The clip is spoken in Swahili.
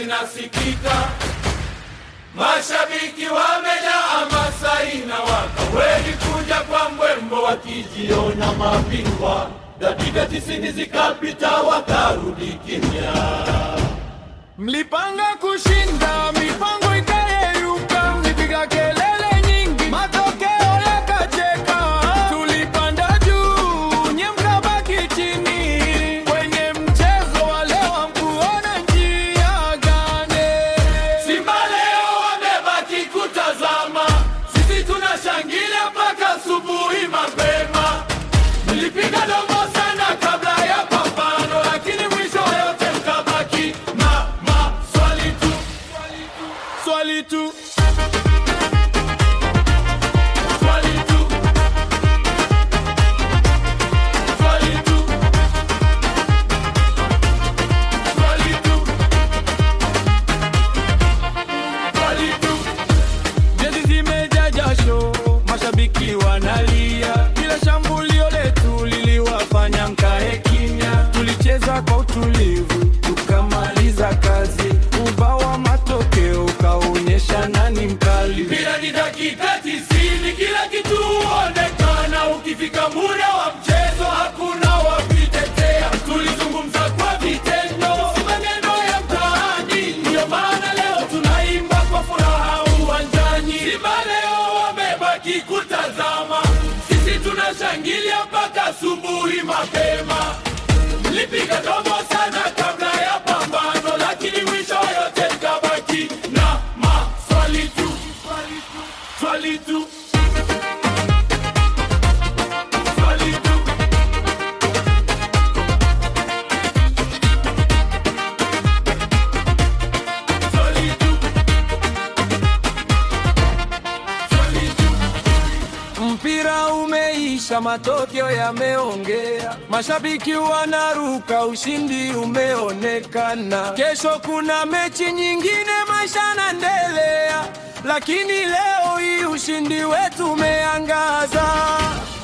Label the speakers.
Speaker 1: zinasikika, mashabiki wamejaa hamasa inawaka, wengi kuja kwa mbwembo wakijiona mabingwa. Dakika tisini zikapita, wakarudi kimya.
Speaker 2: Mlipanga kushinda, mipango ikayeyuka, mlipiga kelele nyingi, matokeo yakacheka. Tulipanda juu, nye mkabaki chini. Kwenye mchezo wa leo hamkuona njia gani?
Speaker 1: Simba leo wamebaki kutazama, sisi tunashangilia mpaka asubuhi mapema. Mlipiga domo sana kabla ya pambano, lakini mwisho wa yote mkabaki na maswali tu.
Speaker 2: Swali tu,
Speaker 1: Swali tu. Swali tu. Swali tu. Swali tu.
Speaker 2: jezi zimejaa jasho, mashabiki wanalia, kila shambulio letu liliwafanya mkae kimya. Tulicheza kwa utulivu, tukamaliza kazi, ubao wa matokeo ukaonyesha nani mkali.
Speaker 1: Mpira ni dakika tisini, kila kitu huonekana. Ukifika muda wa mchezo, hakuna wa kuitetea. Tulizungumza kwa vitendo, si maneno ya mtaani. Ndiyo maana leo tunaimba kwa furaha uwanjani. Simba leo wamebaki kutazama, sisi tunashangilia mpaka asubuhi mapema. Mlipiga domo sana kabla ya pambano, lakini mwisho wa yote nikabaki na maswali tu, swali tu, swali tu. Swali tu. Swali tu.
Speaker 2: Mpira umeisha, matokeo yameongea, mashabiki wanaruka, ushindi umeonekana. Kesho kuna mechi nyingine, maisha yanaendelea, lakini leo hii ushindi wetu umeangaza.